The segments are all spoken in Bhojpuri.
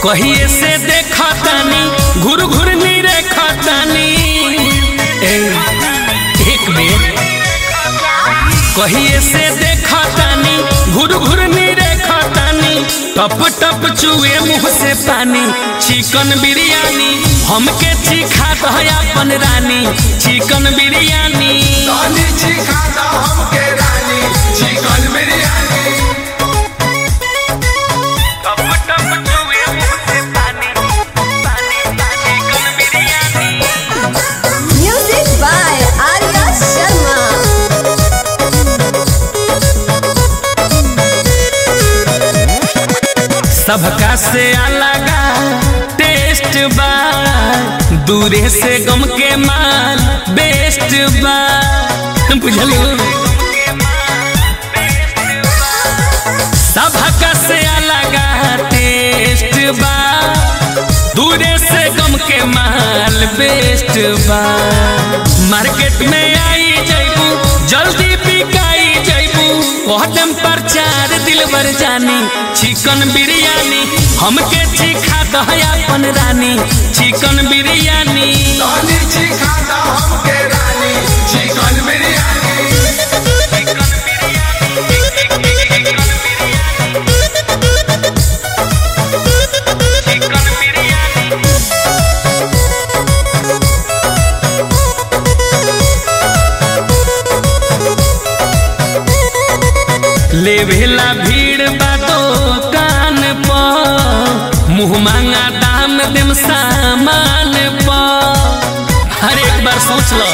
कहिए से देखतानी घुर घुर नी रेखतानी ए एक बेर कहिए से देखतानी घुर घुर नी रेखतानी टप टप चुए मुंह से पानी चिकन बिरयानी हमके चिखा दह अपन रानी चिकन बिरयानी तनी चिखा दा हमके रानी चिकन बिरयानी टप टप चुए मुंह से पानी पानी चिकन biryani Music by Arya Sharma. सबका से अलगा टेस्ट बा दूरे से गम के माल बेस्ट बा बुझलियो सबका से अलगा टेस्ट बा दूरे से गम के माल बेस्ट बा मार्केट में आई जैबू जल्दी बिकाई जैबू कदम प्रचार दिलबर जानी चिकन बिरयानी हमके चिखा दह अपन रानी चिकन बिरयानी तनी चिखा दा हमके रानी चिकन बिरयानी लेवेला भीड़ बा दुकान पर मुँह मांगा दाम देम सामान पर हर एक बार सोच लो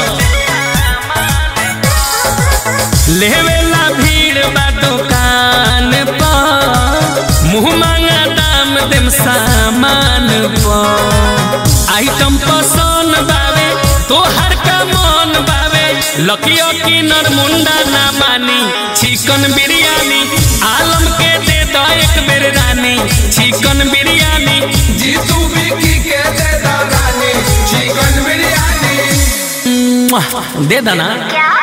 लेवेला भीड़ बा दुकान पर मुँह मांगा दाम देम सामान पर आइटम पसंद बावे तोहर का मन बावे लकियो की नरमुंडा ना मानी चिकन बिरयानी आलम के दे दो एक बेर रानी चिकन बिरयानी जीतू बिकी के दे दा रानी चिकन बिरयानी मुआ, दे देना क्या